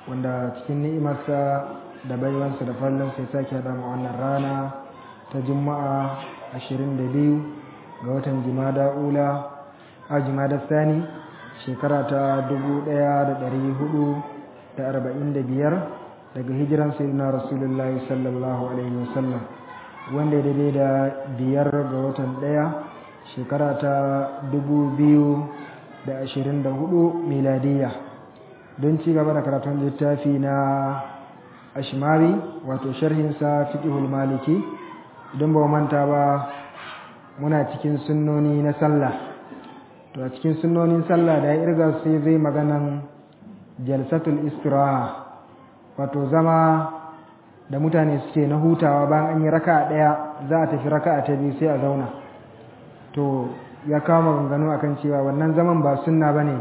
wanda cikin ni'imarsa da baiwansa da fallon sai sake haɗa mu wannan rana ta juma'a 22 ga watan jimada ula a jimada sani shekara ta 1445 daga hijiran sayyidina rasulullahi sallallahu alaihi wasallam wanda daidai da biyar ga watan ɗaya shekara ta 2024 miladiyya don ci gaba da karatun littafi na ashmari wato sharhinsa fiqhul maliki idan ba manta ba muna cikin sunnoni na sallah to a cikin sunnonin sallah da ya irga sai zai maganan jalsatul istiraha wato zama da mutane suke na hutawa bayan an yi raka'a daya za a tafi raka'a ta biyu sai a zauna to ya kawo maganganu akan cewa wannan zaman ba sunna bane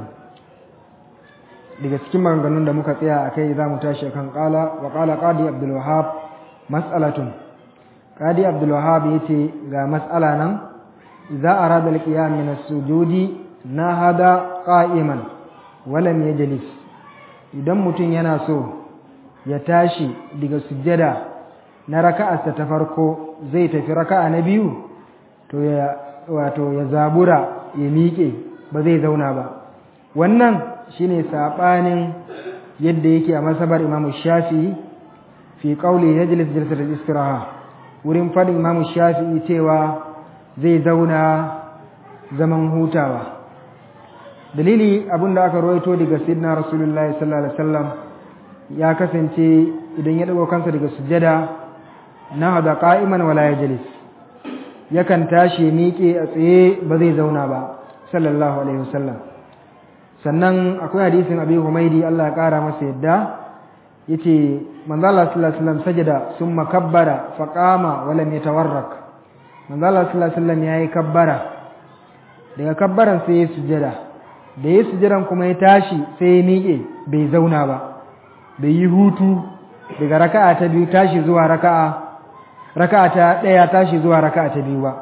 daga cikin maganganun da muka tsaya a kai za mu tashi kan kala wa kala qadi abdul wahab mas'alatun qadi abdul wahab yace ga mas'ala nan idza arada al qiyam min as-sujudi nahada qa'iman wa lam yajlis idan mutum yana so ya tashi daga sujjada na raka'arsa ta farko zai tafi raka'a na biyu to ya wato ya zabura ya miƙe ba zai zauna ba wannan shine sabanin yadda yake a masabar Imam Shafi'i fi qawli yajlis jalsat al-istiraha wurin fadin Imam Shafi'i cewa zai zauna zaman hutawa dalili abinda aka rawaito daga sayyidina Rasulullahi sallallahu alaihi wasallam ya kasance idan ya dago kansa daga sujjada na hada qa'iman wala yajlis yakan tashi miƙe a tsaye ba zai zauna ba sallallahu alaihi wasallam sannan akwai hadisin abi humaidi Allah ya kara masa yadda yace manzo Allah sallallahu alaihi wasallam sajada summa kabbara fa qama wa lam yatawarrak manzo Allah sallallahu alaihi wasallam yayi kabbara daga kabbaran sai ya sujada da ya sujadan kuma ya tashi sai ya miƙe bai zauna ba bai yi hutu daga raka'a ta biyu tashi zuwa raka'a raka'a ta daya tashi zuwa raka'a ta biyu ba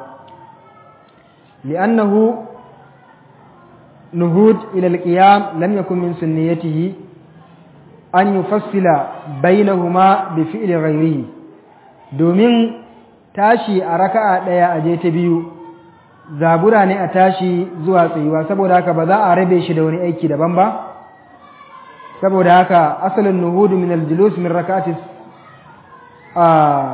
li'annahu نهود إلى القيام لم يكن من سنيته أن يفصل بينهما بفعل غيره domin tashi a raka'a ɗaya a je ta biyu zabura ne a tashi zuwa tsayuwa saboda haka ba za a rabe shi da wani aiki daban ba saboda haka asalin nuhudu min aljulus min raka'ati a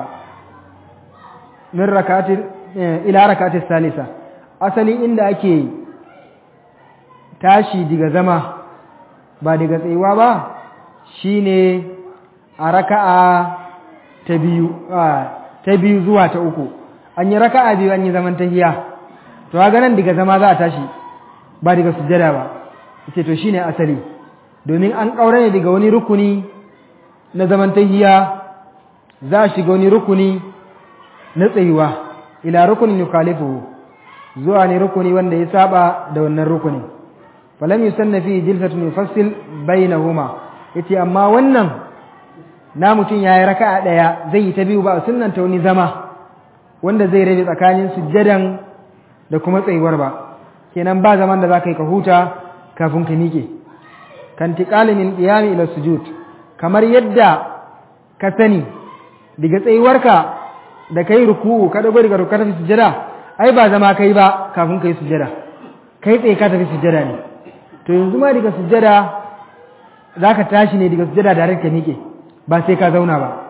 min raka'ati ila raka'ati salisa asali inda ake tashi daga zama ba daga tsayuwa ba shine a raka'a ta biyu ta biyu zuwa ta uku an yi raka'a biyu an yi zaman tahiya to ga nan daga zama za a tashi ba daga sujjada ba yace to shine asali domin an kaura ne daga wani rukuni na zaman tahiya za a shiga wani rukuni na tsayuwa ila rukunin yukhalifu zuwa ne rukuni wanda ya saba da wannan rukunin falam yusanna fi jilsatun yufassil bainahuma yace amma wannan na mutun yayi raka'a daya zai yi ta biyu ba sunnan ta wani zama wanda zai rabe tsakanin sujjadan da kuma tsayuwar ba kenan ba zaman da zaka yi ka huta kafin ka miƙe kan tiqali min qiyam ila sujud kamar yadda ka sani daga tsayuwarka da kai ruku'u ka dago daga ruku'u ka tafi sujjada ai ba zama kai ba kafin kai sujjada kai tsaye ka tafi sujjada ne to yanzu ma daga sujjada za ka tashi ne daga sujjada da ka miƙe ba sai ka zauna ba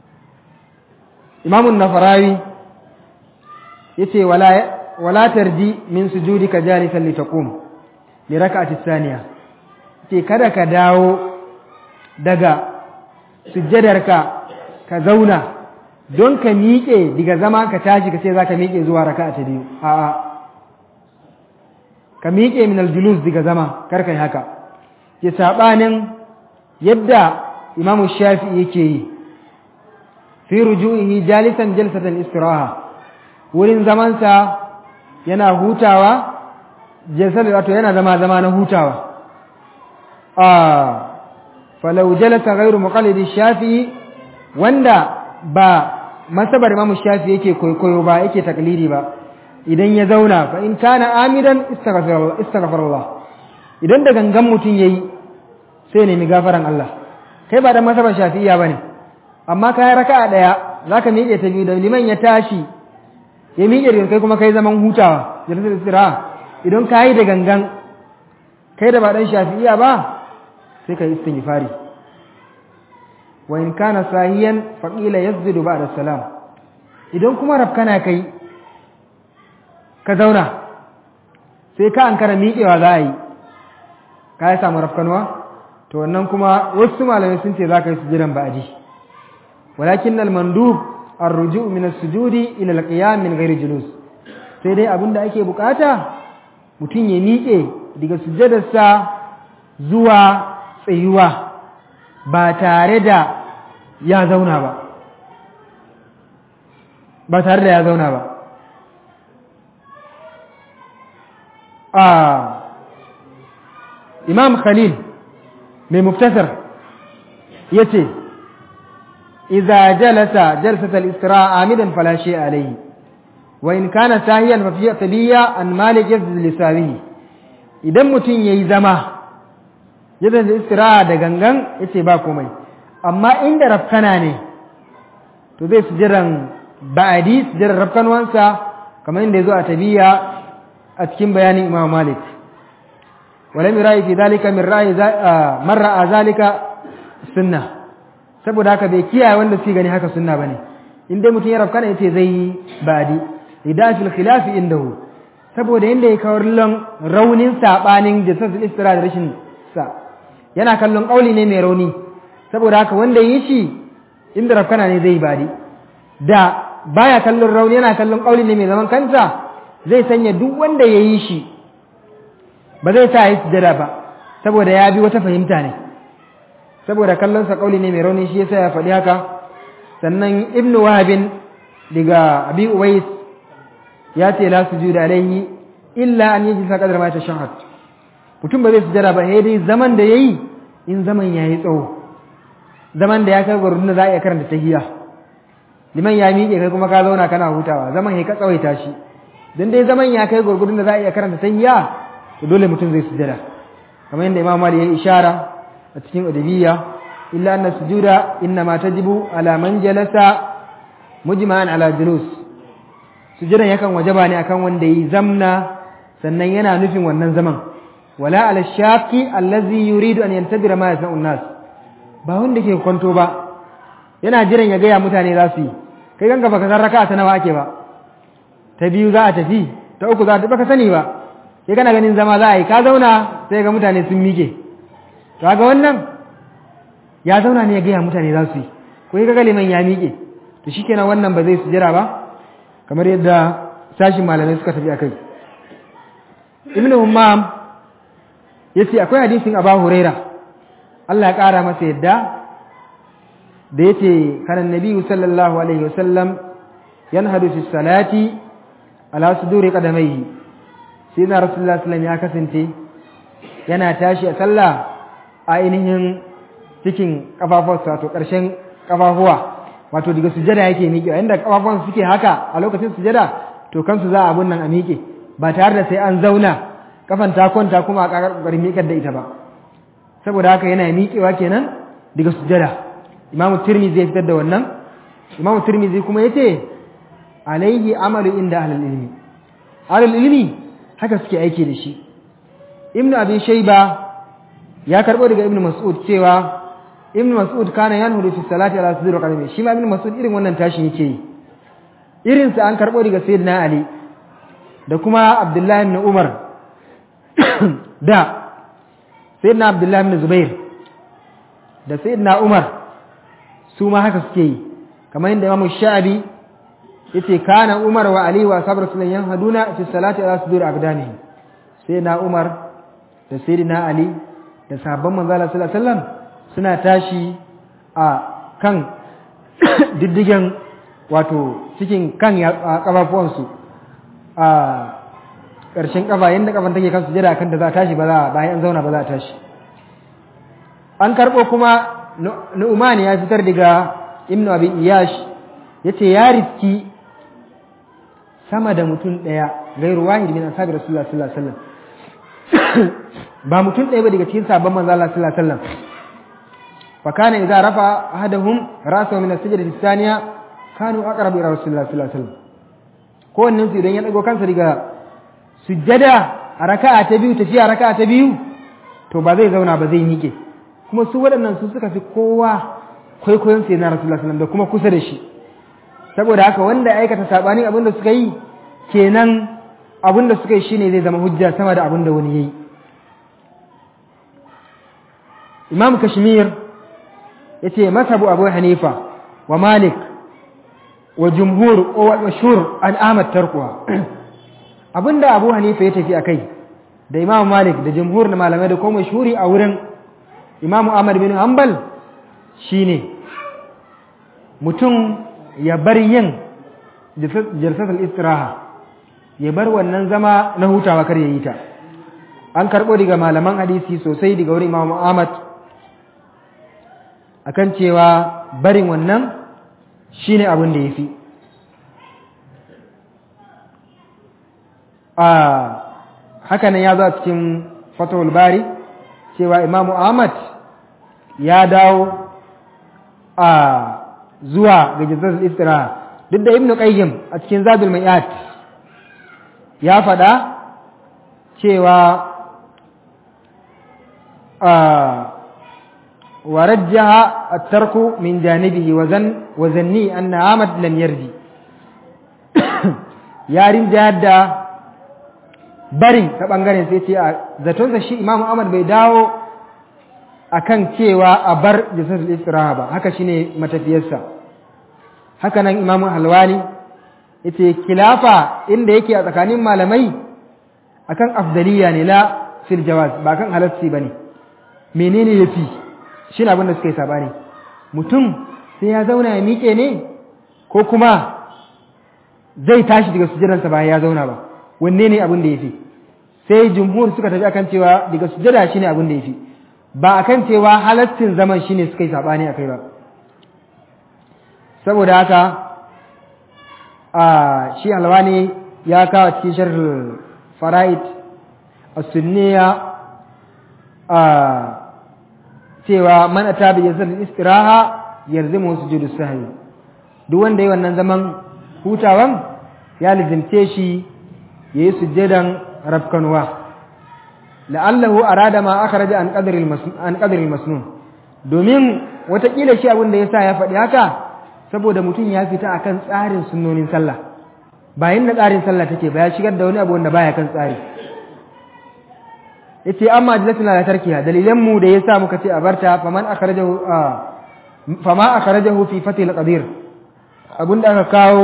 imamun nafarawi ya ce wala tarji min sujudi ka jalisan li taqum li raka'ati thaniya ce kada ka dawo daga sujjadarka ka zauna don ka miƙe daga zama ka tashi ka ce za ka miƙe zuwa raka'a ta biyu a'a ka miƙe min aljulus daga zama karka yi haka ke saɓanin yadda imamu shafi yake yi fi ruju'ihi jalisan jalsatan istiraha wurin zamansa yana hutawa jalsar wato yana zama zama na hutawa a falau jalasa ghairu muqallidi shafi wanda ba masabar imamu shafi yake koyo ba yake taklidi ba idan ya zauna fa in kana amidan istaghfirullah idan da gangan mutum yayi sai nemi gafaran Allah kai ba dan masaban shafi'iyya bane amma kai raka'a daya zaka miƙe ta biyu da liman ya tashi ya miƙe da kai kuma kai zaman hutawa jalsatul istiraha idan kai da gangan kai da ba dan shafi'iyya ba sai kai istighfari wa in kana sahiyan faqila yazdu ba'da salam idan kuma rafkana kai ka zauna sai ka ankara miƙewa za a yi ka yi samu rafkanuwa to wannan kuma wasu malamai sun ce za ka yi sujudan ba'adi walakin al-mandub ar-ruju' min as-sujudi ila al-qiyam min ghairi julus sai dai abinda ake bukata mutum ya miƙe daga sujadarsa zuwa tsayuwa ba tare da ya zauna ba ba tare da ya zauna ba imam khalil mai muftasar ya ce iza jalasa jalsatal istira amidan falashe alayhi wa in kana sahiyan fa fiya tabiya an malik yazid lisawihi idan mutum yayi zama yadda da istira da gangan yace ba komai amma inda rafkana ne to zai sujiran ba'adi sujiran rafkanwansa kamar inda yazo a tabiya a cikin bayanin imam malik ولم يرأي في ذلك من رأي من رأى ذلك sunna saboda haka bai kiyaye wanda suke gani haka sunna bane in dai mutum ya rafka ne yace zai badi idafil khilaf indahu saboda inda ya kawar lon raunin sabanin jasasul istira da rashin sa yana kallon kauli ne mai rauni saboda haka wanda yi shi inda rafkana ne zai badi da baya kallon rauni yana kallon kauli ne mai zaman kansa zai sanya duk wanda ya yi shi ba zai sa yi sujada ba saboda ya bi wata fahimta ne saboda kallon sa kauli ne mai rauni shi yasa ya faɗi haka sannan ibn wahabin daga abi uwais ya ce la sujuda alaihi illa an yi jisa kadar ma tashahhud mutum ba zai sujada ba sai dai zaman da yayi in zaman yayi tsawo zaman da ya kai gurbin da za a iya karanta tahiyya liman ya miƙe kai kuma ka zauna kana hutawa zaman ya ka tsawaita shi dan dai zaman ya kai gurgurdun da za a iya karanta tahiyya to dole mutum zai sujada kamar yadda imam mali ya yi ishara a cikin adabiyya illa anna sujuda inna ma tajibu ala man jalasa mujma'an ala julus sujudan yakan wajaba ne akan wanda yi zamna sannan yana nufin wannan zaman wala ala shaqi allazi yuridu an yantabira ma yasna'u nas ba wanda ke kwanto ba yana jiran ya gaya mutane za su yi kai ganka baka san raka'a ta nawa ake ba ta biyu za a tafi ta uku za ta baka sani ba sai kana ganin zama za a yi ka zauna sai ga mutane sun mike to ga wannan ya zauna ne ya gaya mutane za su yi ko ya ga liman ya mike to shikenan wannan ba zai sujira ba kamar yadda sashin malamai suka tafi akai ibn ummam yace akwai hadisin aba huraira Allah ya kara masa yadda da yace kana nabi sallallahu alaihi wasallam yanhadu fi salati ala suduri qadamaihi sai na rasulullah sallam ya kasance yana tashi a sallah a ainihin cikin kafafuwarsa wato ƙarshen kafafuwa wato daga sujada yake miƙe inda kafafuwan suke haka a lokacin sujada to kansu za a abun nan a miƙe ba tare da sai an zauna kafan ta kwanta kuma a ƙoƙarin miƙar da ita ba saboda haka yana miƙewa kenan daga sujada imamu tirmizi ya fitar da wannan imamu tirmizi kuma yace alaihi amalu inda ahlul ilmi ahlul ilmi haka suke aiki da shi ibnu abi shayba ya karbo daga ibnu mas'ud cewa ibnu mas'ud kana yanhudu fi salati ala sudri qadami shi ma ibnu mas'ud irin wannan tashi yake yi irin sa an karbo daga sayyidina ali da kuma abdullahi ibn umar da sayyidina abdullahi ibn zubair da sayyidina umar su ma haka suke yi kamar yadda imamu sha'abi yace kana Umar wa Ali wa sabr sunan yanhaduna fi salati ala sudur aqdamihi sai na Umar da sayyidina Ali da sahabban manzo Allah sallallahu alaihi wasallam suna tashi a kan diddigen wato cikin kan kafafuwan su a ƙarshen kafa yanda kafan take kan sujada kan da za a tashi ba za bayan an zauna ba za a tashi an karbo kuma Nu'man ya fitar daga Ibn Abi Iyash yace ya riski sama da mutum ɗaya gairu wahid min ashabi rasulullah sallallahu alaihi wasallam ba mutum ɗaya ba daga cikin sabon manzo Allah sallallahu alaihi wasallam fa kana idza rafa ahaduhum ra'sahu min as-sajdati ath-thaniya kanu aqrabu ila rasulillah sallallahu alaihi wasallam kowannen su idan ya dago kansa daga sujjada a raka'a ta biyu tafiya raka'a ta biyu to ba zai zauna ba zai miƙe kuma su waɗannan su suka fi kowa kwaikwayon sai na rasulullah sallallahu da kuma kusa da shi saboda haka wanda ya aikata sabanin abin da suka yi kenan abin da suka yi shine zai zama hujja sama da abin da wani yayi imam kashmir yace masabu abu hanifa wa malik wa jumhur wa mashhur an ahmad tarkuwa abinda abu hanifa ya tafi akai da imam malik da jumhur na malamai da kuma mashhuri a wurin imam ahmad bin hanbal shine mutum ya bar yin jalsatul istiraha ya bar wannan zama na hutawa kar ya yi ta an karɓo daga malaman hadisi sosai daga wurin imam ahmad akan cewa barin wannan shine abin da ya fi haka nan ya zo a cikin fatawul bari cewa imamu ahmad ya dawo a zuwa ga jazar istiraha duk da ibnu qayyim a cikin zadul mai'at ya faɗa cewa ورجح الترك من جانبه وزن وزني أن عامد لم يرجي ya rinjayar da barin ta ɓangaren sai ce a zatonsa shi imamu ahmad bai dawo a kan cewa a bar jisatul istiraha ba haka shine matafiyarsa haka nan imamu halwani yace kilafa inda yake a tsakanin malamai akan afdaliya ne la fil jawaz ba kan halassi bane menene yafi shine abin da suka yi sabani mutum sai ya zauna ya miƙe ne ko kuma zai tashi daga sujjadarsa bayan ya zauna ba wanne ne abin da yafi sai jumhur suka tafi akan cewa daga sujjada shine abin da yafi ba akan cewa halaccin zaman shine suka yi sabani akai ba saboda haka a shi alwani ya kawo cikin sharh fara'id as-sunniya a cewa man ata bi yazal istiraha yalzimu sujudu sahwi duk wanda yi wannan zaman hutawan ya lizimce shi yayi sujjadan rafkanwa la'allahu arada ma akhraja an qadri an qadri masnun domin watakila shi abin da yasa ya faɗi haka saboda mutum ya fita akan tsarin sunnonin sallah bayan da tsarin sallah take ba ya shigar da wani abu wanda baya kan tsari yace amma jalatina la tarkiha dalilan mu da yasa muka ce a barta faman akhrajahu fama akhrajahu fi fatil qadir abun da aka kawo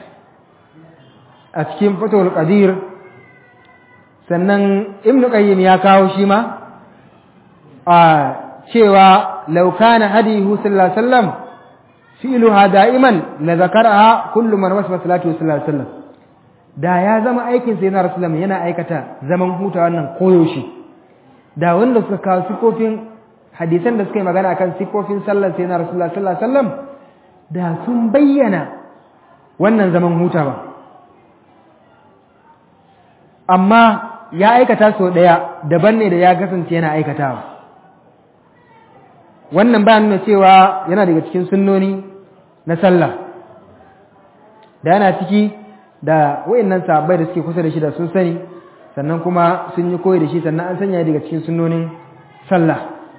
a cikin fatul qadir sannan ibnu qayyim ya kawo shi ma a cewa law kana hadihu sallallahu alaihi wasallam fi'luha da'iman la zakaraha kullu man wasfa salatu sallallahu alaihi wasallam da ya zama aikin sai na rasulullah yana aikata zaman huta wannan koyaushe da wanda suka kawo sifofin hadisan da suka yi magana akan sifofin sallar sai na rasulullah sallallahu alaihi wasallam da sun bayyana wannan zaman hutawa amma ya aikata sau ɗaya daban ne da ya kasance yana aikatawa wannan ba nuna cewa yana daga cikin sunnoni na sallah da yana ciki da wayannan sahabbai da suke kusa da shi da sun sani sannan kuma sun yi koyi da shi sannan an sanya daga cikin sunnonin sallah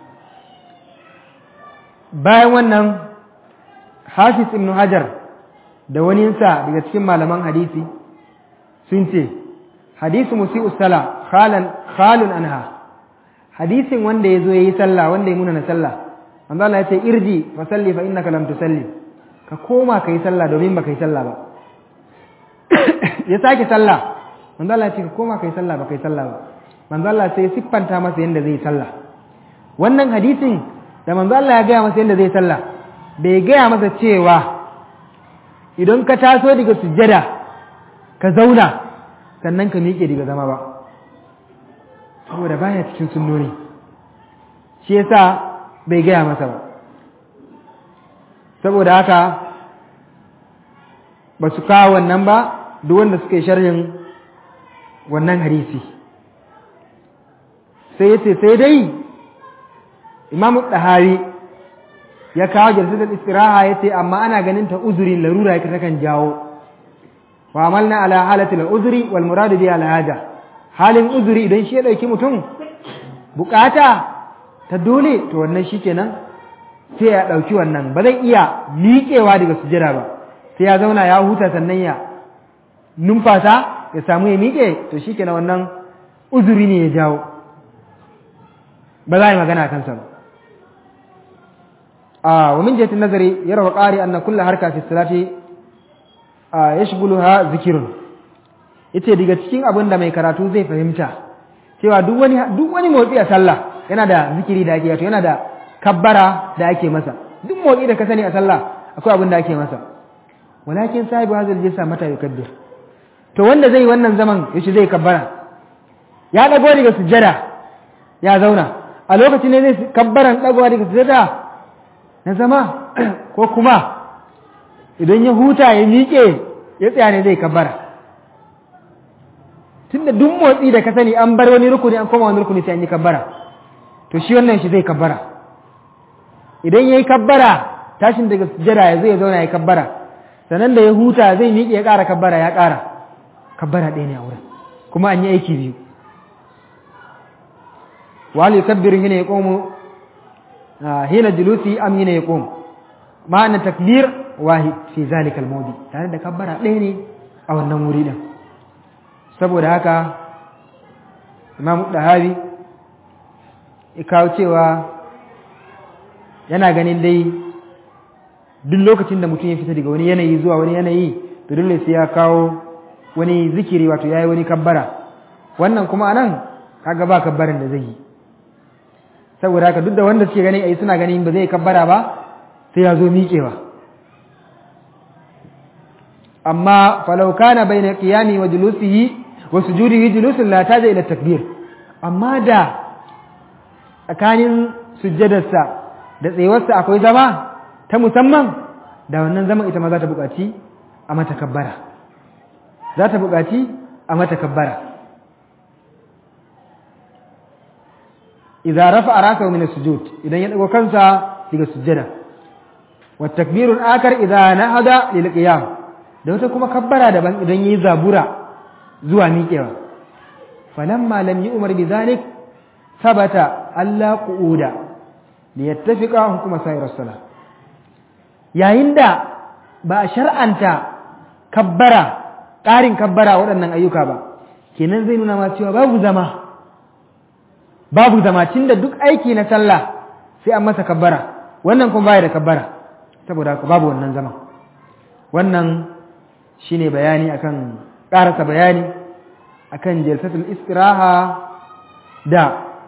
bayan wannan hafiz ibn hajar da waninsa daga cikin malaman hadisi sun ce hadisu musi'u sala khalan khalun anha hadisin wanda ya zo ya yi sallah wanda ya munana sallah manzo Allah ya ce irji fa salli fa innaka lam tusalli ka koma kai sallah domin ba kai sallah ba ya sake sallah manzo Allah ya ce ka koma kai sallah ba kai sallah ba manzo Allah sai siffanta masa yanda zai sallah wannan hadisin da manzo Allah ya gaya masa yanda zai sallah bai gaya masa cewa idan ka taso daga sujjada ka zauna sannan ka miƙe daga zama ba saboda baya cikin sunnoni shi yasa bai gaya masa ba saboda haka ba su kawo wannan ba duk wanda suka yi sharhin wannan hadisi sai yace sai dai imamu ɗahari ya kawo jalsatul istiraha yace amma ana ganin ta uzurin larura yake takan jawo wa amalna ala halatil uzri wal murad bi al haja halin uzuri idan shi ya dauki mutum bukata ta dole to wannan shikenan sai ya dauki wannan ba zai iya miƙewa daga sujjada ba sai ya zauna ya huta sannan ya numfasa ya samu ya miƙe to shikenan wannan uzuri ne ya jawo ba za a yi magana kansa ba wa min jihatin nazari yara wa qari anna kullu harka fi salati yashghuluha zikrun yace daga cikin abin da mai karatu zai fahimta cewa duk wani duk wani motsi a sallah yana da zikiri da ake wato yana da kabbara da ake masa duk motsi da ka sani a sallah akwai abin da ake masa walakin sahibu hazal jisa mata yukabbir to wanda zai wannan zaman yace zai kabbara ya dago daga sujjada ya zauna a lokacin ne zai kabbaran dagowa daga sujjada na zama ko kuma idan ya huta ya miƙe ya tsaya ne zai kabbara tunda duk motsi da ka sani an bar wani rukuni an koma wani rukuni sai an yi kabbara to shi wannan shi zai kabbara idan ya yi kabbara tashin daga sujjada ya zai zauna ya kabbara sannan da ya huta zai miƙe ya ƙara kabbara ya ƙara kabbara ɗaya ne a wurin kuma an yi aiki biyu wali kabbirin hina ya komo hina julusi am hina ya komo ma'ana takbir wahid fi zalika al tare da kabbara ɗaya ne a wannan wuri din saboda haka imam dahabi ya kawo cewa yana ganin dai duk lokacin da mutum ya fita daga wani yanayi zuwa wani yanayi to dole sai ya kawo wani zikiri wato yayi wani kabbara wannan kuma anan kaga ba kabbarin da zai yi saboda haka duk da wanda suke ganin ai suna ganin ba zai kabbara ba sai ya zo miƙewa amma falau kana bayna qiyami wa julusihi wa sujudihi julusun la taja ila takbir amma da tsakanin sujjadarsa da tsayuwarsa akwai zama ta musamman da wannan zaman ita ma za ta buƙaci a mata kabbara za ta buƙaci a mata kabbara idza rafa'a ra'sahu min as-sujud idan ya dago kansa daga sujjada wa takbirun akar idza nahada lil qiyam da wata kuma kabbara daban idan yayi zabura zuwa miƙewa falamma lam yu'mar bi zalik sabata alla qu'uda li yattafiqa hukuma sayr as-salah yayin da ba a shar'anta kabbara ƙarin kabbara waɗannan ayyuka ba kenan zai nuna ma cewa babu zama babu zama da duk aiki na sallah sai an masa kabbara wannan kuma baya da kabbara saboda haka babu wannan zama wannan shine bayani akan ƙarasa bayani akan jalsatul istiraha da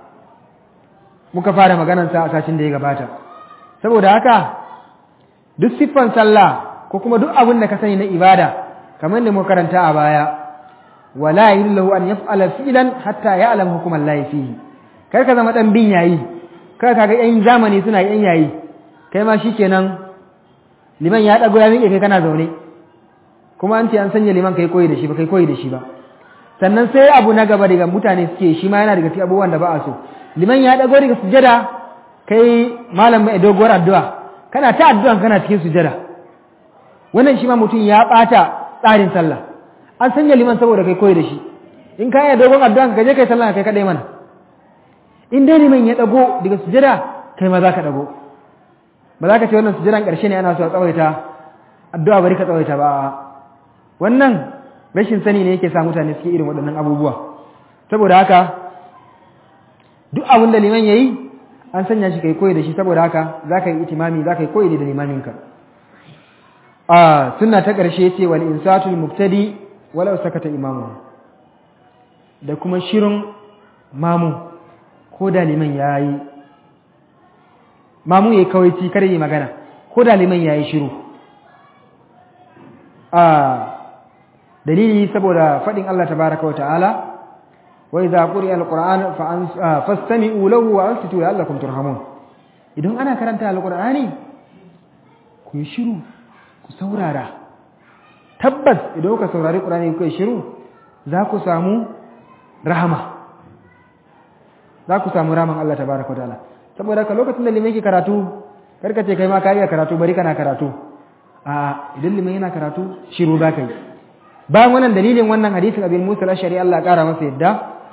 muka fara maganarsa a sashin da ya gabata saboda haka duk siffan sallah ko kuma duk abin da ka sani na ibada kamar da muka karanta a baya wala yillahu an yaf'ala fi'lan hatta ya'lam hukuman lahi fihi kar ka zama dan bin yayi kar ka ga yan zamani suna yan yayi kai ma shikenan liman ya dago ya miƙe kai kana zaune kuma an ce an sanya liman kai koyi da shi ba kai koyi da shi ba sannan sai abu na gaba daga mutane suke shi ma yana daga cikin abubuwan da ba a so liman ya dago daga sujada kai malam mai doguwar addu'a kana ta addu'an kana cikin sujada wannan shi ma mutum ya bata tsarin sallah an sanya liman saboda kai koyi da shi in ka yi dogon addu'an ka je kai sallah kai kadai mana in dai liman ya dago daga sujada kai ma za ka dago ba za ka ce wannan sujadan ƙarshe ne ana so a tsawaita addu'a bari ka tsawaita ba wannan rashin sani ne yake sa mutane suke irin waɗannan abubuwa saboda haka duk abin da liman yayi an sanya shi kai koyi da shi saboda haka za ka yi itimami za ka yi koyi da limaminka a sunna ta ƙarshe ce wal insatul muktadi walau sakata imamu da kuma shirin mamu ko da liman yayi mamu yayi kawaici kar yi magana ko da liman yayi shiru a dalili saboda faɗin Allah tabaraka wa ta'ala wa idza quri'a alquran fastami'u lahu wa ansitu la'allakum turhamun idan ana karanta alqur'ani ku yi shiru ku saurara tabbas idan kuka saurari qur'ani kuka yi shiru za ku samu rahama za ku samu rahaman Allah tabaraka wa ta'ala saboda haka lokacin da limai ke karatu karka ce kai ma ka iya karatu bari kana karatu a idan liman yana karatu shiru za ka yi bayan wannan dalilin wannan hadisin abin musa al-ashari Allah kara masa yadda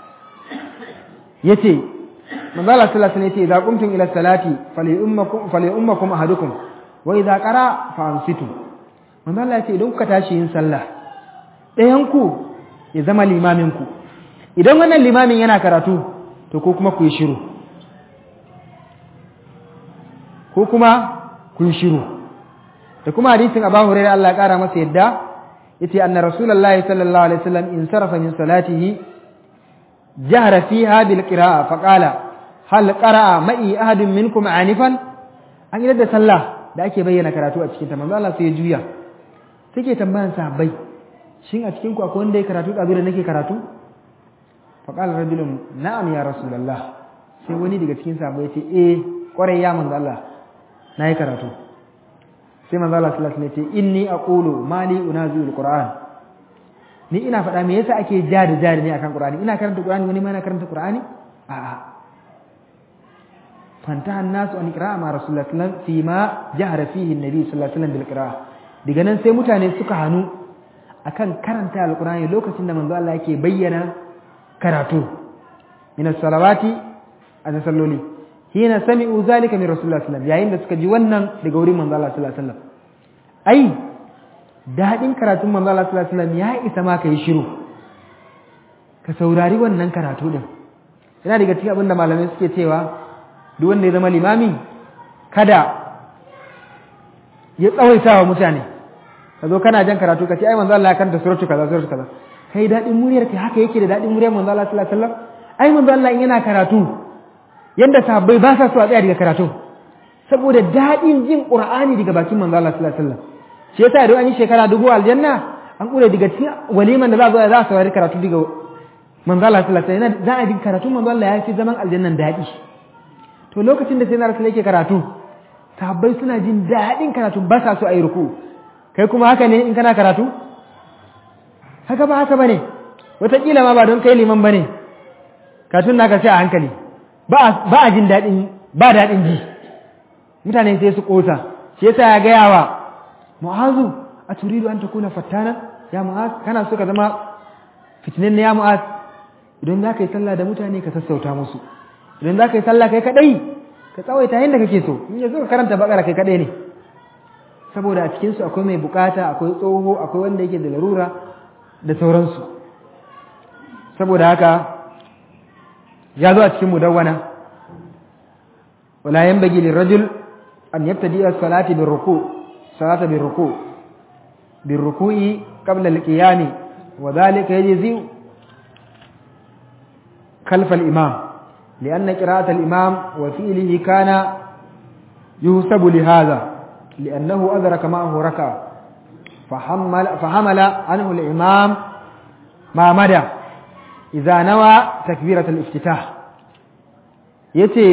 yace manzo Allah sallallahu alaihi wasallam yace idza qumtum ila salati falyummakum falyummakum ahadukum wa idza qara fa ansitu manzo Allah yace idan kuka tashi yin sallah ɗayan ku ya zama limamin ku idan wannan limamin yana karatu to ko kuma ku yi shiru ko kuma ku yi shiru da kuma hadisin Abu Hurairah Allah ya kara masa yadda yace anna rasulullahi sallallahu alaihi wasallam in sarafa min salatihi jahara fiha bil qira'a fa qala hal qara'a ma'i ahadun minkum anifan an yi da sallah da ake bayyana karatu a cikin ta manzo Allah sai ya juya take tambayan sahabbai shin a cikin ku akwai wanda ya karatu da da nake karatu fa qala rajulun na'am ya rasulullah sai wani daga cikin sahabbai ya ce eh kwarai ya manzo Allah nayi karatu sai manzo Allah sallallahu alaihi wasallam ya ce inni aqulu mali unaziul qur'an ni ina faɗa me yasa ake ja da ja ne akan qur'ani ina karanta qur'ani wani ma yana karanta qur'ani a'a fantaha an-nasu an qira'a ma rasulullah sallallahu alaihi wasallam fi ma jahara fihi an-nabi sallallahu alaihi wasallam bil qira'a daga nan sai mutane suka hanu akan karanta alqur'ani lokacin da manzo Allah yake bayyana karatu min as-salawati an salloli hina sami'u zalika min rasulullah sallallahu alaihi wasallam yayin da suka ji wannan daga wurin manzo Allah sallallahu alaihi wasallam ai dadin karatun manzo Allah sallallahu alaihi wasallam ya isa ma kai shiru ka saurari wannan karatu din yana daga cikin abin da malamai suke cewa duk wanda ya zama limami kada ya tsawaita wa mutane ka zo kana jan karatu ka ce ai manzo Allah ya karanta suratu kaza suratu kaza kai dadin muryar kai haka yake da dadin muryar manzo Allah sallallahu alaihi wasallam ai manzo Allah in yana karatu yadda sahabbai ba sa so a tsaya daga karatu saboda daɗin jin ƙur'ani daga bakin manzo Allah sallallahu alaihi wasallam shi yasa idan an yi shekara dubu aljanna an kure daga cikin waliman da za a zo za a saurari karatu daga manzo Allah sallallahu alaihi wasallam za a yi karatu manzo Allah ya fi zaman aljannan daɗi to lokacin da sai na rasul yake karatu sahabbai suna jin daɗin karatu ba sa so a yi ruku kai kuma haka ne in kana karatu haka ba haka bane wataƙila ma ba don kai liman bane karatun naka sai a hankali ba a jin daɗin ba daɗin ji mutane sai su ƙosa shi yasa ya gaya wa mu'azu a turidu an takuna fattana ya mu'az kana so ka zama fitinin ya mu'az idan za ka yi sallah da mutane ka sassauta musu idan za ka yi sallah kai kaɗai ka tsawaita yadda kake so in yanzu ka karanta bakara kai kaɗai ne saboda a cikinsu akwai mai bukata akwai tsoho akwai wanda yake da larura da sauransu saboda haka ya zo a cikin mudawwana wala yanbaghi lirajul an yabtadi as-salati bir-ruku salata bir-ruku bir-ruku'i qabla al-qiyam wa dhalika yajzi khalf al-imam لأن قراءة الإمام وفعله كان يحسب لهذا لأنه أدرك معه ركعة فحمل, فحمل عنه الإمام ما مدى إذا نوى تكبيرة الافتتاح yace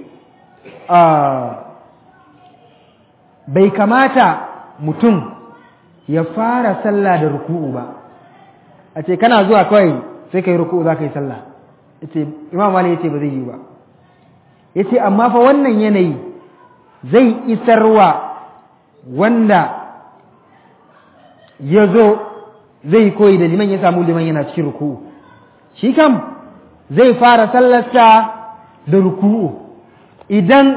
bai kamata mutum ya fara sallah da ruku'u ba a ce kana zuwa kawai sai ka yi ruku'u za ka yi sallah yace imam mali yace ba zai yi ba yace amma fa wannan yanayi zai isarwa wanda ya zo zai koyi da liman ya samu liman yana cikin ruku'u shi kam zai fara sallarsa da ruku'u idan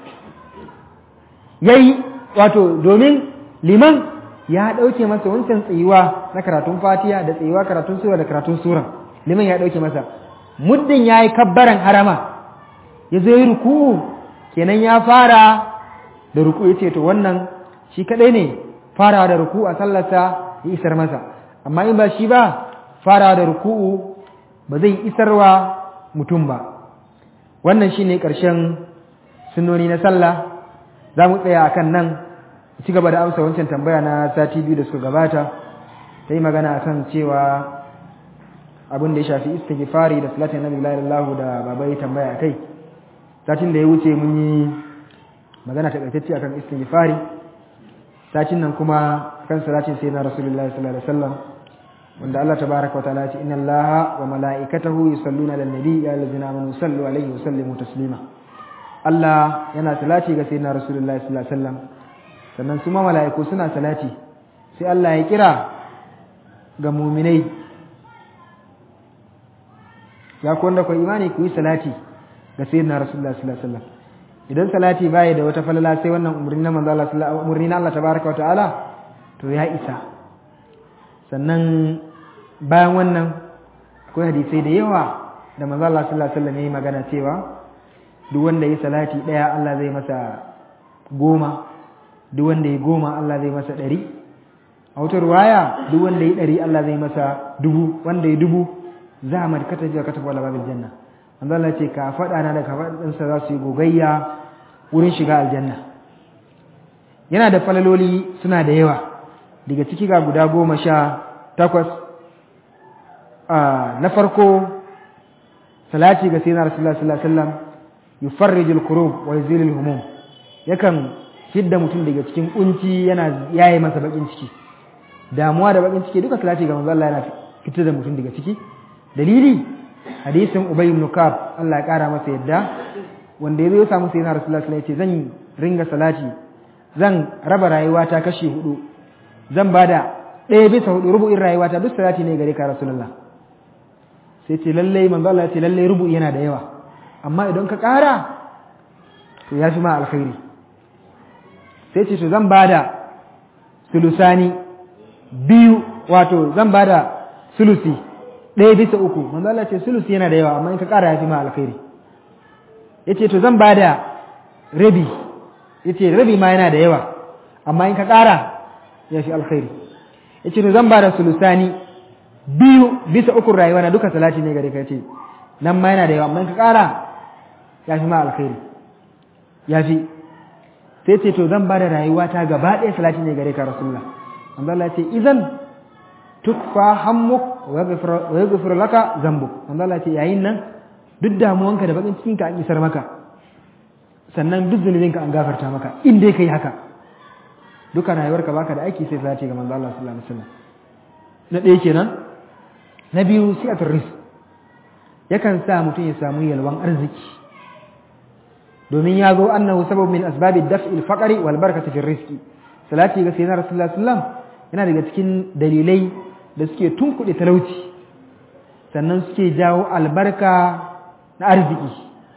ya yi wato domin liman ya ɗauke masa wancan tsayuwa na karatun fatiya da tsayuwa karatun sura da karatun sura liman ya ɗauke masa muddin ya yi kabbaran harama ya zo yi ruku'u kenan ya fara da ruku'u ya ce to wannan shi kaɗai ne farawa da ruku'u a sallarsa ya isar masa amma in ba shi ba farawa da ruku'u ba zai isarwa mutum ba wannan shi ne ƙarshen sunoni na sallah za mu tsaya a kan nan ci gaba da amsa wancan tambaya na sati biyu da suka gabata ta yi magana a kan cewa abin da ya shafi istighfari da salatin nabi lallahu da babai tambaya a kai satin da ya wuce mun yi magana ta ƙarfacce akan istighfari satin nan kuma kan salatin sai na rasulullahi sallallahu alaihi wasallam wanda Allah tabaraka wa ta'ala ya ce inna Allaha wa mala'ikatahu yusalluna 'alan nabi ya allazina amanu sallu alaihi wa sallimu taslima Allah yana salati ga sayyidina Rasulullahi sallallahu alaihi wasallam sannan su ma mala'iku suna salati sai Allah ya kira ga muminai ya ku wanda ku imani ku yi salati ga sayyidina Rasulullahi sallallahu alaihi wasallam idan salati baya da wata falala sai wannan umarni na manzo Allah sallallahu umarni na Allah tabaraka wa ta'ala to ya isa sannan bayan wannan akwai hadisai da yawa da manzo Allah sallallahu alaihi wasallam yayi magana cewa duk wanda yi salati daya Allah zai masa goma duk wanda yi goma Allah zai masa ɗari a wata ruwaya duk wanda yi ɗari Allah zai masa dubu wanda yi dubu za a markata jiya katafa wala babil janna manzo Allah ce ka faɗa na da ka faɗinsa za su yi gogayya wurin shiga aljanna yana da falaloli suna da yawa daga ciki ga guda goma sha takwas na farko salati ga sayyidina rasulullah sallallahu alaihi wasallam yufarrijul kurub wa yuzilul humum yakan fidda mutum daga cikin kunci yana yaye masa bakin ciki damuwa da bakin ciki duka salati ga manzo Allah yana fitar da mutum daga ciki dalili hadisin ubay ibn kab Allah ya kara masa yadda wanda yazo ya samu sayyidina rasulullah sallallahu alaihi wasallam ya ce zan ringa salati zan raba rayuwata kashi hudu zan bada ɗaya bisa hudu rubu'in rayuwata duk salati ne gare ka rasulullah sai ce lalle manzo Allah ya ce lalle rubu'i yana da yawa amma idan ka ƙara to ya fi ma alkhairi sai ce to zan bada sulusani biyu wato zan bada sulusi ɗaya bisa uku manzo Allah ce sulusi yana da yawa amma in ka ƙara ya fi ma alkhairi yace to zan bada rabi yace rabi ma yana da yawa amma in ka ƙara ya fi alkhairi yace to zan bada sulusani biyu bisa uku rayuwa na duka salati ne gare ka yace nan ma yana da yawa amma in ka ƙara ya fi ma alkhairi ya fi sai ce to zan bada rayuwa ta gaba ɗaya salati ne gare ka rasulullah manzo Allah ce idan tukfa hammuk wa yaghfir laka zambuk manzo Allah ce yayin nan duk damuwanka da bakin cikin ka an isar maka sannan duk zunubinka an gafarta maka in dai kai haka duka rayuwarka baka da aiki sai salati ga manzo Allah sallallahu alaihi wasallam na ɗaya kenan na biyu siyatul rizq yakan sa mutum ya samu yalwan arziki domin ya zo annahu sabab min asbabi daf'il faqri wal barakati fi rizqi salati ga sayyidina rasulullah sallallahu yana daga cikin dalilai da suke tunkuɗe talauci sannan suke jawo albarka na arziki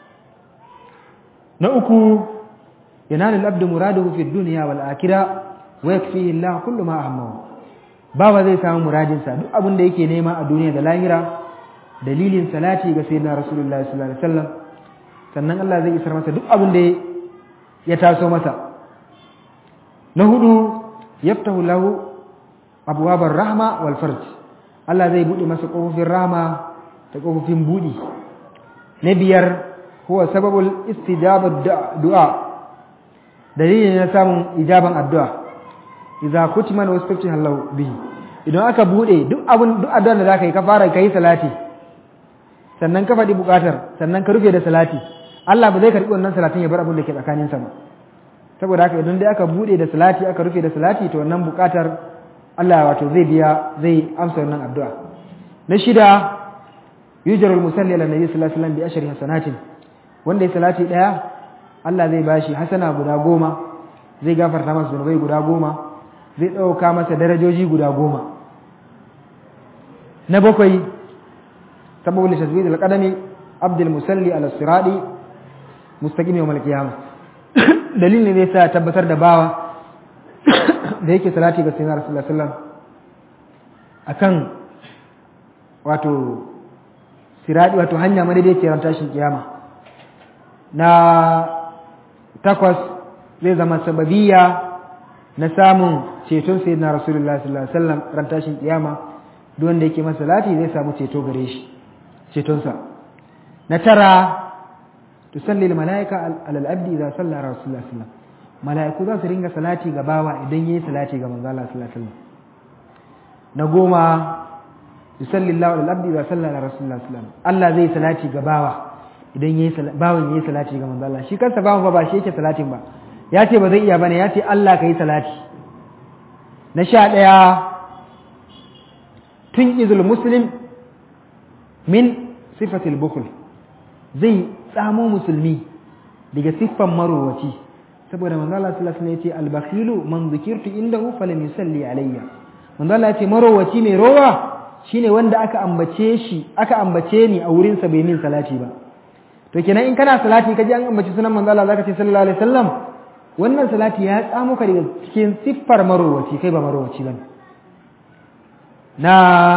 na uku yanalu al-abdu muraduhu fi dunya wal akhirah wa yakfihi Allah kullu ma ahammahu bawa zai samu muradin sa duk abin da yake nema a duniya da lahira dalilin salati ga sayyidina rasulullahi sallallahu alaihi wasallam sannan Allah zai isar masa duk abin da ya taso masa na hudu yaftahu lahu abwabar rahma wal farj Allah zai bude masa kofofin rahma da kofofin budi na biyar huwa sababul istijabat du'a dalilin na samun ijaban addu'a idza kutima wa istafti Allah bihi idan aka bude duk abin duk addu'ar da zaka yi ka fara kai salati sannan ka faɗi buƙatar sannan ka rufe da salati Allah ba zai karɓi wannan salatin ya bar abin da ke tsakaninsa ba saboda haka idan dai aka bude da salati aka rufe da salati to wannan buƙatar Allah wato zai biya zai amsa wannan addu'a na shida yujarul musalli ala nabi sallallahu alaihi wasallam bi ashri hasanatin wanda ya salati daya Allah zai bashi hasana guda goma zai gafarta masa zunubai guda goma zai ɗauka masa darajoji guda goma na bakwai sababu tasbih al-qadami abdul musalli ala sirati mustaqim yawm al-qiyamah dalilin ne sa tabbatar da bawa da yake salati ga sayyidina rasulullah sallallahu akan wato sirati wato hanya madaidaiciyar tashin kiyama na takwas zai zama sababiya na samun ceton sayyidina rasulullah sallallahu alaihi wasallam ran tashin kiyama duk wanda yake masa salati zai samu ceto gare shi cetonsa na tara tusalli al malaika ala al abdi idza salla rasulullah sallallahu alaihi wasallam malaiku za su ringa salati ga bawa idan yayi salati ga manzo Allah sallallahu alaihi wasallam na goma yusalli Allah ala al abdi idza salla ala rasulullah sallallahu alaihi wasallam Allah zai salati ga bawa idan yayi bawan yayi salati ga manzo Allah shi kansa bawan ba ba shi yake salatin ba ya ce ba zai iya bane ya ce Allah kai salati na sha ɗaya tun izul muslim min sifatil bukul zai tsamo musulmi daga siffan marowaci saboda manzo Allah sallallahu alaihi wasallam yace al-bakhilu man zikirtu indahu falam yusalli alayya manzo Allah yace marowaci mai rowa shine wanda aka ambace shi aka ambace ni a wurin sa bai min salati ba to kenan in kana salati kaji an ambaci sunan manzo Allah zaka ce sallallahu alaihi wasallam wannan salati ya tsamo ka daga cikin siffar marowaci kai ba marowaci bane na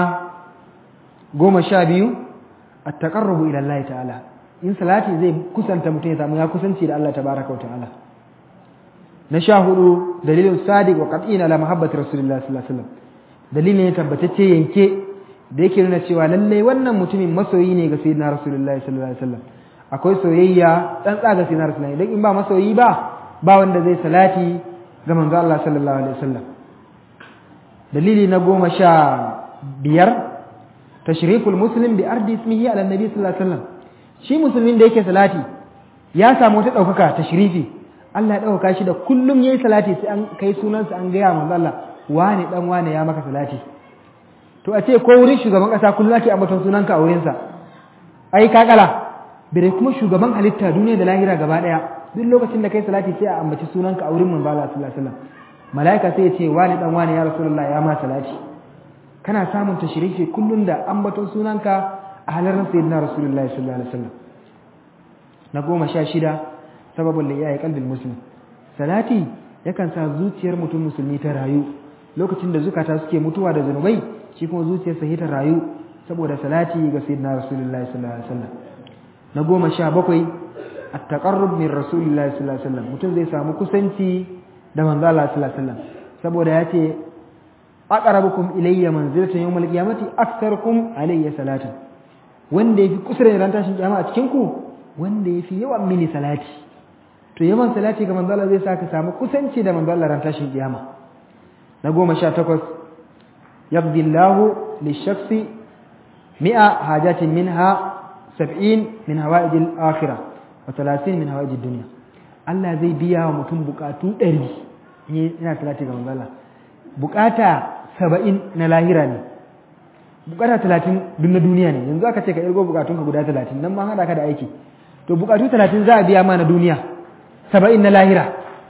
goma sha biyu at-taqarrubu ila Allah ta'ala in salati zai kusanta mutum ya samu ya kusanci da Allah tabaraka wa ta'ala na sha hudu dalilin sadiq wa qat'ina ala mahabbati rasulillah sallallahu alaihi wasallam dalilin ya tabbatacce yanke da yake nuna cewa lalle wannan mutumin masoyi ne ga sayyidina rasulullah sallallahu alaihi wasallam akwai soyayya tsantsa ga sayyidina rasulullah idan in ba masoyi ba ba wanda zai salati ga manzo Allah sallallahu alaihi wasallam dalili na goma sha biyar tashriful muslim bi ardi ismihi ala nabi sallallahu alaihi wasallam shi musulmin da yake salati ya samu wata ɗaukaka tashrifi Allah ya ɗaukaka shi da kullum yayi salati sai an kai sunansa an gaya manzo Allah wane dan wane ya maka salati to a ce ko wurin shugaban ƙasa kullum ake ambaton sunanka a wurinsa ai ka kala bire kuma shugaban halitta duniya da lahira gaba daya duk lokacin da kai salati sai a ambaci sunanka a wurin manzo Allah sallallahu alaihi wasallam malaika sai ya ce wani dan wani ya rasulullah ya ma salati kana samun tashrifi kullun da ambaton sunanka a halarar sayyidina rasulullah sallallahu alaihi wasallam na goma sha shida sababin da yayi kalbin muslim salati yakan sa zuciyar mutum musulmi ta rayu lokacin da zukata suke mutuwa da zanubai shi kuma zuciyarsa ta rayu saboda salati ga sayyidina rasulullah sallallahu alaihi wasallam na goma sha bakwai at-taqarrub min rasulillahi sallallahu alaihi wasallam mutum zai samu kusanci da manzo Allah sallallahu alaihi wasallam saboda yace aqrabukum ilayya manzilatan yawmal qiyamati aktharukum alayya salatan wanda yafi kusa da ran tashin kiyama a cikin ku wanda yafi yawan mini salati to yawan salati ga manzo Allah zai saka samu kusanci da manzo Allah ran tashin kiyama na goma sha takwas yabdi Allahu lishakhsi mi'a hajatin minha sab'in min hawaij al-akhirah wa 30 min hawaij ad-dunya Allah zai biya wa mutum bukatu 100 ina salati ga manzo Allah bukata 70 na lahira ne bukata 30 duk na duniya ne yanzu aka ce ka irgo bukatun ka guda 30 nan ma hada ka da aiki to bukatu 30 za a biya ma na duniya 70 na lahira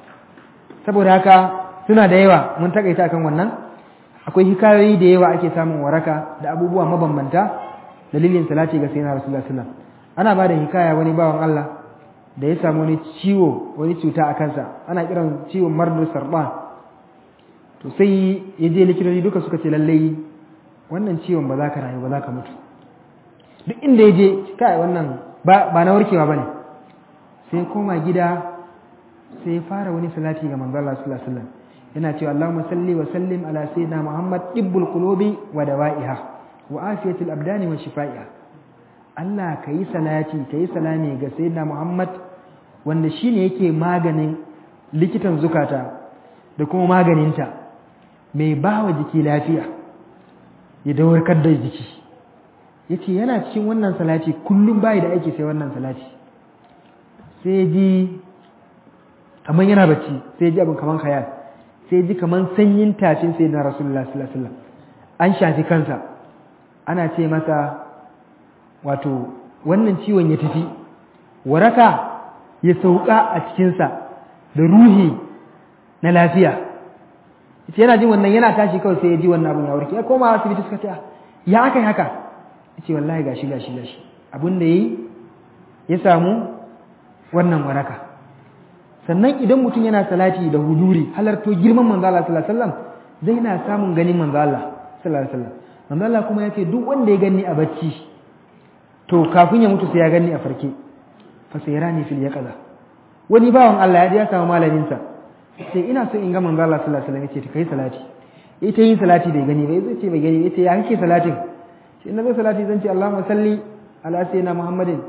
saboda haka suna da yawa mun takaita kan wannan akwai hikayoyi da yawa ake samun waraka da abubuwa mabambanta dalilin salati ga sayyidina rasulullah sallallahu alaihi wasallam ana ba da hikaya wani bawan Allah da ya samu wani ciwo wani cuta a kansa ana kiran ciwon mardur sarban to sai ya je likitoci duka suka ce lallai wannan ciwon ba za ka rayu ba za ka mutu duk inda ya je kai wannan ba na warkewa bane sai koma gida sai ya fara wani salati ga manzo Allah sallallahu alaihi wasallam yana cewa Allahumma salli wa sallim ala sayyidina Muhammad tibbul qulubi wa dawa'iha wa afiyatul abdani wa shifaiha Allah kayi salati kayi salami ga sayyidina Muhammad wanda shine yake maganin likitan zukata da kuma maganinta mai bawa jiki lafiya ya dawarkar da jiki yace yana cikin wannan salati kullum bai da aiki sai wannan salati sai ji kaman yana bacci sai ji abin kaman khayal sai ji kaman sanyin tafin sai na rasulullah sallallahu alaihi wasallam an shafi kansa ana ce masa wato wannan ciwon ya tafi waraka ya sauka a cikinsa da ruhi na lafiya ita yana jin wannan yana tashi kawai sai ya ji wannan abin ya warke ya koma asibiti suka ce ya aka yi haka ya ce wallahi gashi gashi gashi abin da ya yi ya samu wannan waraka sannan idan mutum yana salati da huduri halarto girman manzo Allah sallallahu alaihi wasallam zai na samun ganin manzo Allah sallallahu alaihi wasallam manzo Allah kuma yace duk wanda ya gani a bacci to kafin ya mutu sai ya gani a farke fa sayrani fil yaqaza wani bawan Allah ya je ya samu malamin sa sai ina so in ga manzo Allah sallallahu alaihi wasallam yace kai salati ita yin salati bai gani ba yace bai gani yace ya kake salatin shi in nazo salati zan ce Allahumma salli ala sayyidina Muhammadin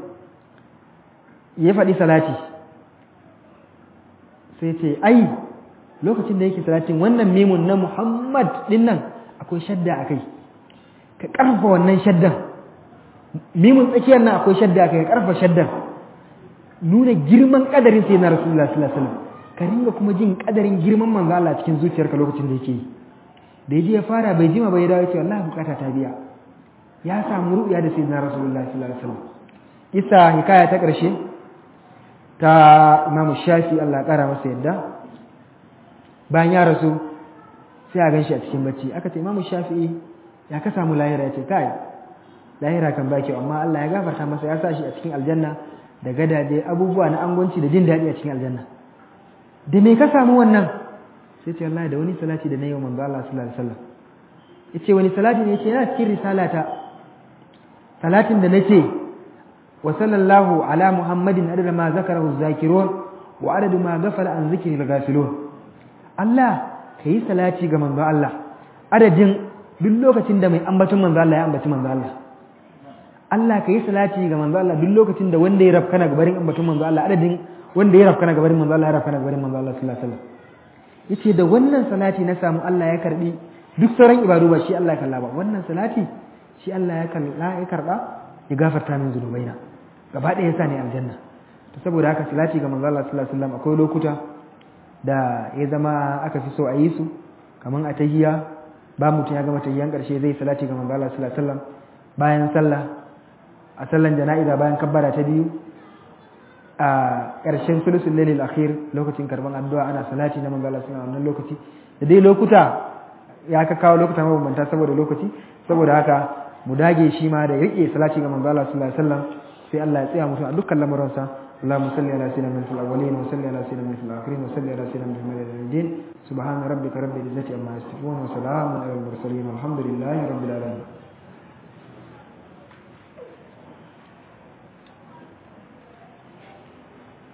ya faɗi salati sai ce ai lokacin da yake salatin wannan mimun na Muhammad din nan akwai shadda akai ka karfa wannan shaddan mimun tsakiyar nan akwai shadda akai ka karfa shaddan nuna girman kadarin sai na Rasulullah sallallahu alaihi wasallam ka ringa kuma jin kadarin girman manzo Allah cikin zuciyarka lokacin da yake yi da yaji ya fara bai jima bai dawo ya ce wallahi bukata ta biya ya samu ru'ya da sayyidina Rasulullah sallallahu alaihi wasallam isa hikaya ta karshe ta Imam Shafi Allah ya kara masa yadda bayan ya rasu sai a ganshi a cikin bacci aka ce Imam Shafi ya ka samu lahira ya ce kai lahira kan ba kyau amma Allah ya gafarta masa ya sa shi a cikin aljanna da gadaje abubuwa na angonci da jin daɗi a cikin aljanna da me ka samu wannan sai ce wallahi da wani salati da na yi wa manzo Allah sallallahu alaihi wasallam yace wani salati ne yace yana cikin risalata salatin da nace wa sallallahu ala muhammadin adada ma zakarahu zakirun wa adadu ma ghafala an zikri al-ghafilun Allah kai salati ga manzo Allah adadin duk lokacin da mai ambaton manzo Allah ya ambaci manzo Allah Allah kai salati ga manzo Allah duk lokacin da wanda ya rafkana gabarin ambaton manzo Allah adadin wanda ya rafkana gabarin manzo Allah ya rafkana gabarin manzo Allah sallallahu alaihi wasallam yace da wannan salati na samu Allah ya karbi duk sauran ibadu ba shi Allah ya kalla ba wannan salati shi Allah ya kalla ya karba ya gafarta min zunubaina gaba ɗaya yasa ne aljanna to saboda haka salati ga manzo Allah sallallahu alaihi wasallam akwai lokuta da ya zama aka fi so a yi su kaman a tahiyya ba mutum ya gama tahiyyan karshe zai salati ga manzo Allah sallallahu alaihi wasallam bayan sallah a sallan jana'iza bayan kabbara ta biyu a ƙarshen sulusul lailil akhir lokacin karban addu'a ana salati na manzo Allah sallallahu alaihi lokaci da dai lokuta ya ka kawo lokuta mabambanta saboda lokaci saboda haka mu dage shi ma da rike salati ga manzo Allah sallallahu alaihi wasallam sai Allah ya tsaya mutum a dukkan lamuransa اللهم صل على سيدنا محمد في الاولين وصل على سيدنا محمد في الاخرين وصل على سيدنا محمد في الدين سبحان ربك رب العزه عما يصفون وسلام على المرسلين والحمد لله رب العالمين